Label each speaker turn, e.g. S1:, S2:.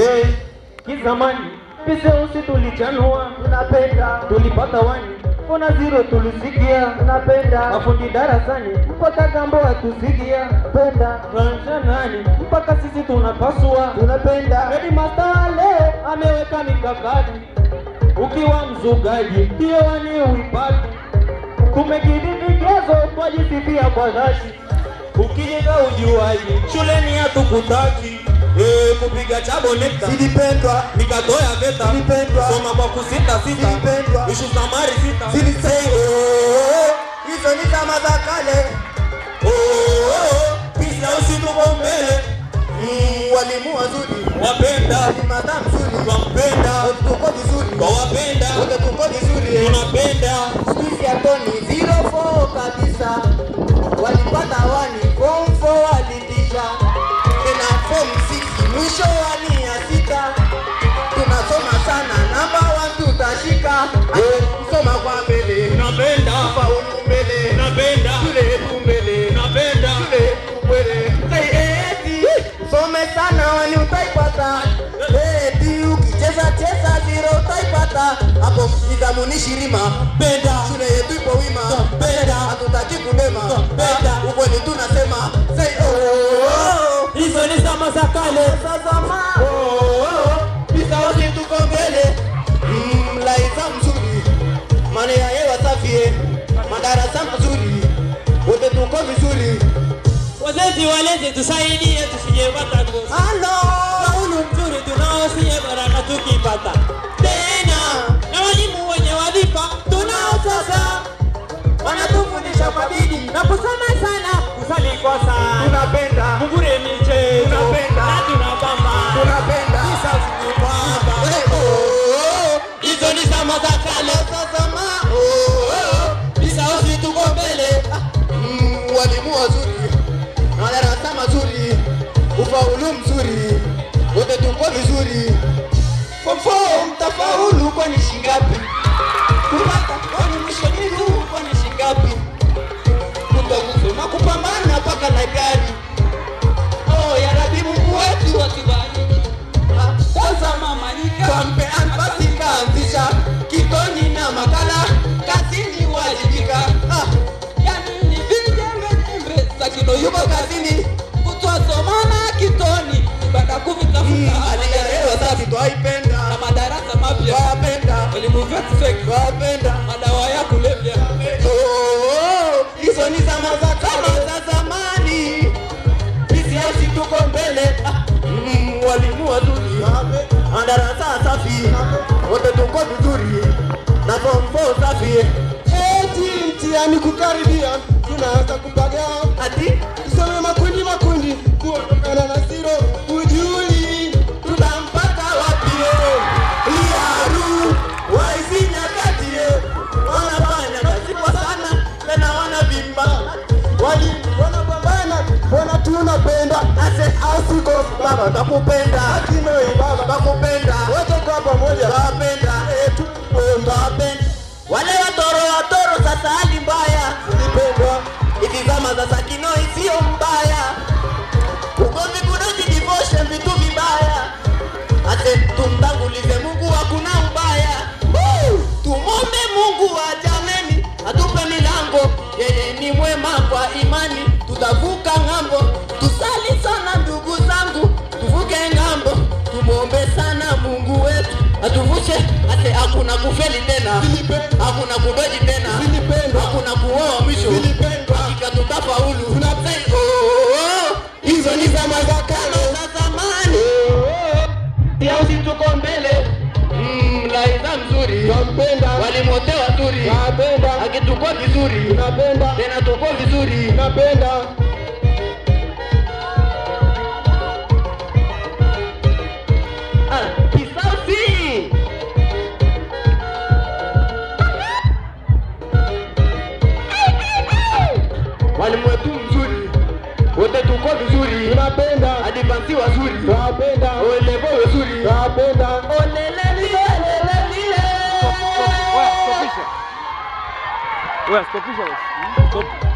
S1: Hey, kizamani piseusi tulichanua, tunapenda tulipata wani fona zero tulisikia, tunapenda mafundi darasani mpaka gambo hatusikia, penda tunanchanani mpaka sisi tunapasua, tunapenda Redi Master leo ameweka mikakati, ukiwa mzugaji hiyo wani uipati, tumekidhi vigezo twajisifia kwa dhati, ukijenga ujuaji shuleni hatukutaki Eh, kupiga chabo nekta
S2: Zilipendwa,
S1: nikatoya veta
S2: Zilipendwa.
S1: soma kwa kusita sita
S2: Zilipendwa.
S1: ishu samari sita
S2: zilisei hizo ni zama za kale.
S1: Oh, oh, oh, pisa usituko mbele
S2: Mm, walimu wazuri,
S1: wapenda
S2: walimada mzuri,
S1: twampenda
S2: wote tuko vizuri,
S1: twawapenda
S2: wote tuko vizuri.
S1: tunapenda
S2: Squeeze ya Tony 04 kabisa, walipata wani form 4 walitisha, tena form 6 mwisho wani ya sita. Tunasoma sana, namba 1 tutashika, kusoma kwa mbele,
S1: tunapenda
S2: faulu mbele,
S1: tunapenda
S2: shule yetu mbele,
S1: tunapenda
S2: shule yetu mbele. Say eti, some sana wani utaipata, eti ukicheza cheza zero utaipata, hapo nidhamu ni shirima
S1: penda
S2: shule yetu ipo wima,
S1: Penda.
S2: hatutaki kulema,
S1: Penda.
S2: ukweli tunasema say oh,
S1: hizo ni zama za kale
S2: sasa ma pisa wote tuko mbele, Mm, laiza mzuri, mane ya hewa safi, eh. madarasa mazuri, wote tuko vizuri.
S1: wazazi walezi tusaidie tusijepata kosa
S2: Halo,
S1: faulu mzuri tunaosie baraka tukipata tena na walimu wenye wadhifa tunao sasa wanatufundisha kwa bidii na kusoma sana kusali kwa sana
S2: tunapenda
S1: mugure michezo
S2: Tunapenda.
S1: na tunapamba
S2: tunapenda
S1: Kisa kupamba.
S2: Eh, oh,
S1: hizo ni zama za kale
S2: sasa ma oh,
S1: Kisa usi tuko mbele
S2: Mm, walimu wazuri, madarasa mazuri, ufaulu mzuri, wote tuko vizuri. Fofo mtafaulu kwani shingapi? Kupata kwani mwisho ni huu kwani shingapi? Kutokusoma kupambana mpaka na gari. Oh, ya Rabbi Mungu wetu atubariki. Ah, Kwanza mama nikampe anfasi kaanzisha kitoni na makala kazini wajibika. Ah, yani ni vijembe za kino yuko kazini kutwasomana kitoni mpaka kuvitafuta alielewa safi twaipenda
S1: na madarasa mapya
S2: twapenda
S1: elimu vyetu feki
S2: twapenda
S1: madawa ya kulevya
S2: Oh, hizo ni zama za kama za zamani sisi tuko mbele Ah, mm, walimu wazuri madarasa safi wote tuko vizuri na form four safi
S3: Eti mtihani kukaribia, tunaanza kupaga
S2: ati
S3: tusome makundi makundi, kuondokana na zero ujuli.
S2: tutampata wapi eh? liaru waizi nyakati eh? wanafanya kazi kwa sana tena wanavimba
S3: Wali wanapambana, wana tunapenda
S2: ase asiko baba takupenda
S3: Kimei baba,
S2: takupenda
S3: wote kwa pamoja
S2: Twapenda etu twapenda wale watoro watoro sasa hali mbaya
S3: tulipendwa,
S2: hizi zama za sakino isiyo mbaya ugomvi kudoji divoshe vitu vibaya ase tumtangulize mungu hakuna ubaya Woo! tumombe mungu wa jameni atupe milango yeye ni mwema kwa imani tutavuka ng'ambo tusali sana ndugu zangu tuvuke ng'ambo tumwombe sana mungu wetu atuvushe ate hakuna kufeli tena
S3: Zilipendwa.
S2: hakuna kudoji tena
S3: Zilipendwa.
S2: hakuna kuoa mwisho
S3: Zilipendwa.
S2: hakika tutafaulu Say, oh, oh, oh. hizo ni zama za kale za zamani Siausi tuko mbele Mm, laiza mzuri
S3: twampenda,
S2: walimu wote wazuri
S3: twapenda,
S2: akituko vizuri
S3: tunapenda,
S2: tena tuko vizuri
S3: tunapenda.
S2: Ah, kisausi walimu wetu mzuri wote tuko vizuri
S3: Tunapenda,
S2: adivansi wazuri
S3: twapenda,
S2: olevo wazuri
S3: twapenda.
S2: olelelilelelile
S4: Wewe stopisha. Wewe stopisha basi. Stop.